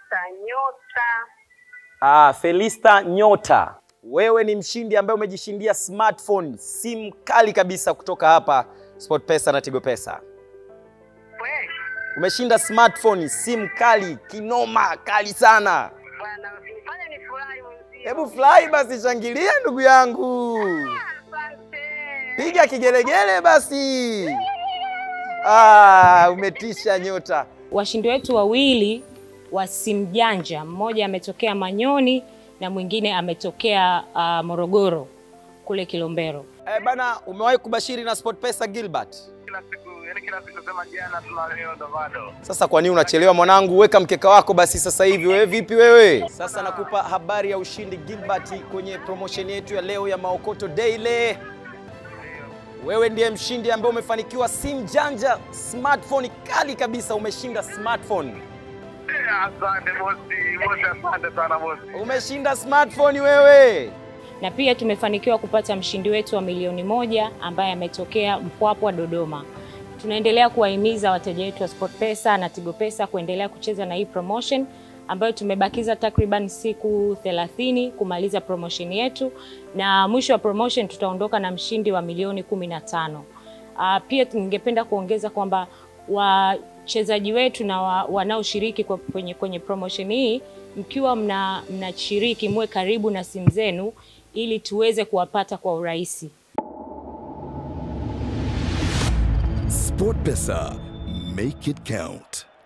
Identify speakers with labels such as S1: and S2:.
S1: Felista Nyota.
S2: Ah, Felista Nyota, wewe ni mshindi ambaye umejishindia smartphone, simu kali kabisa kutoka hapa SportPesa na Tigo Pesa.
S1: Kweli
S2: Umeshinda smartphone, simu kali kinoma, kali sana.
S1: bwana, usinifanye nifurahi mwenzio.
S2: Hebu furahi basi, shangilia ndugu yangu,
S1: Asante.
S2: piga kigelegele basi. Ah, umetisha Nyota.
S3: Washindi wetu wawili wa simu janja, mmoja ametokea Manyoni na mwingine ametokea uh, Morogoro kule Kilombero.
S2: Eh, bana, umewahi kubashiri na SportPesa Gilbert?
S4: kila siku yani kila siku sema jana tuna leo ndo bado
S2: Sasa kwa nini unachelewa mwanangu? Weka mkeka wako basi sasa hivi. Wewe vipi wewe? Sasa nakupa habari ya ushindi Gilbert kwenye promotion yetu ya leo ya Maokoto Daily. Wewe ndiye mshindi ambaye umefanikiwa simu janja, smartphone kali kabisa. Umeshinda smartphone,
S4: Eh, asante bosi bosi asante sana bosi
S2: umeshinda smartphone wewe.
S3: Na pia tumefanikiwa kupata mshindi wetu wa milioni moja ambaye ametokea Mpwapwa, Dodoma. Tunaendelea kuwahimiza wateja wetu wa SportPesa na Tigo Pesa kuendelea kucheza na hii promotion ambayo tumebakiza takriban siku 30 kumaliza promotion yetu, na mwisho wa promotion tutaondoka na mshindi wa milioni 15. Uh, pia ningependa kuongeza kwamba wachezaji wetu na wa, wanaoshiriki kwa- kwenye, kwenye promotion hii mkiwa mna mnashiriki muwe karibu na simu zenu ili tuweze kuwapata kwa urahisi.
S5: SportPesa, make it count.